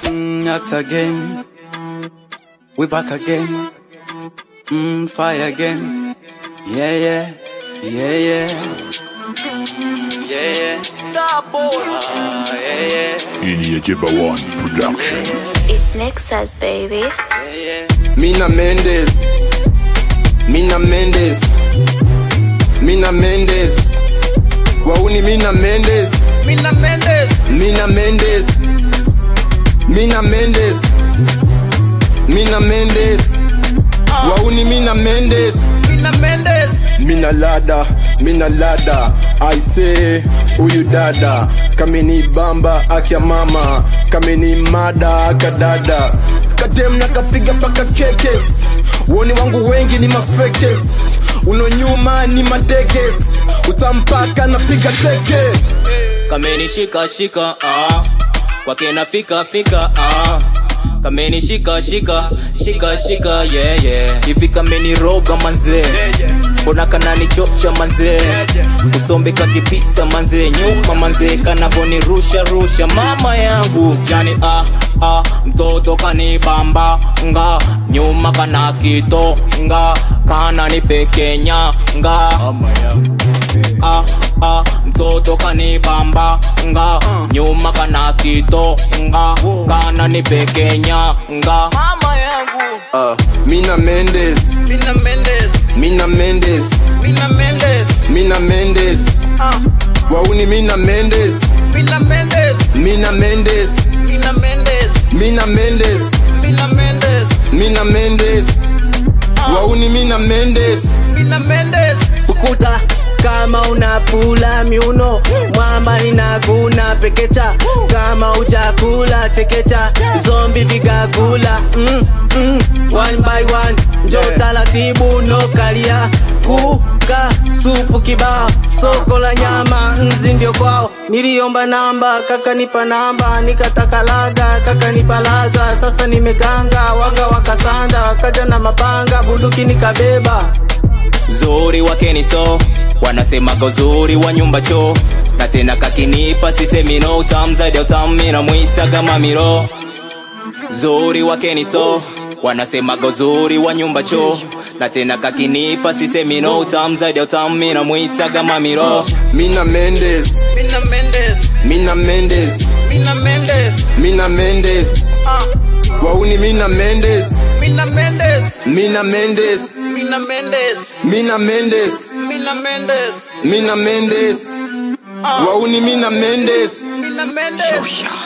Mm, axe again. We back again. Mm, fire again. Yeah, yeah. Yeah, yeah. Yeah, yeah. Star boy. Ah, yeah, yeah. Inyejeba One Production. It's Nexus, baby. Yeah, yeah. Mina Mendes, Mina Mendes, Mina Mendes, Wauni Mina Mendes, Mina Mendes, Mina Mendes, Mina Mendes, Mina Mendes, Wauni Mina Mendes, Mina Mendes, Mina Lada, Mina Lada, I say huyu dada kameni bamba akya mama kameni mada akadada kadem na kapiga paka kekes woni wangu wengi ni mafekes uno nyuma ni madekes utampaka napiga teke kameni shika shika ah. kwake nafika fika ah. kameni shika shika shika shika yeah, yeah. hivi kameni roga manze mbona kanani chocha manze usombe kakipita manze nyuma manze kanavoni rusha rusha mama yangu yani ah, ah, mtoto kanibamba nga nyuma kana kito nga kana nipekenya nga ah, ah, mtoto kanibamba nga nyuma kana kito nga kana nipekenya nga mama yangu uh, Mina Mendes, Mina Mendes, Mina Mendes, Mina Mendes, Mina Mendes, ah, Wauni Mina Mendes, Mina Mendes, Mina Mendes, Mina Mendes, Mina Mendes, Mina Mendes, Mina Mendes, Wauni Mina Mendes. Mina Mendes, ukuta kama unapula miuno mwamba ninaguna pekecha kama ujakula chekecha zombi vigagula mm, mm, one by one njo taratibu no kalia kuka supu kibao soko la nyama nzi ndio kwao niliomba namba kakanipa namba nikatakalaga kakanipa laza sasa nimeganga wanga wakasanda wakaja na mapanga bunduki nikabeba zuri wakeni so wanasemaga uzuri wa nyumba cho na tena kakinipa sisemino utamu zaidi ya utamu mina mwitaga mamiro zuri wakeni so wanasemaga uzuri wa nyumba cho na tena kakinipa sisemino utamu zaidi ya utamu mina mwitaga mamiro Mina Mendes, Mina Mendes, Mina Mendes, Mina Mendes, Mina Mendes, ah, Wauni Mina Mendes, Mina Mendes, Mina Mendes, Mina Mendes, Mina Mendes, Mina Mendes, Mina Mendes, Wauni Mina Mendes. Mina Mendes.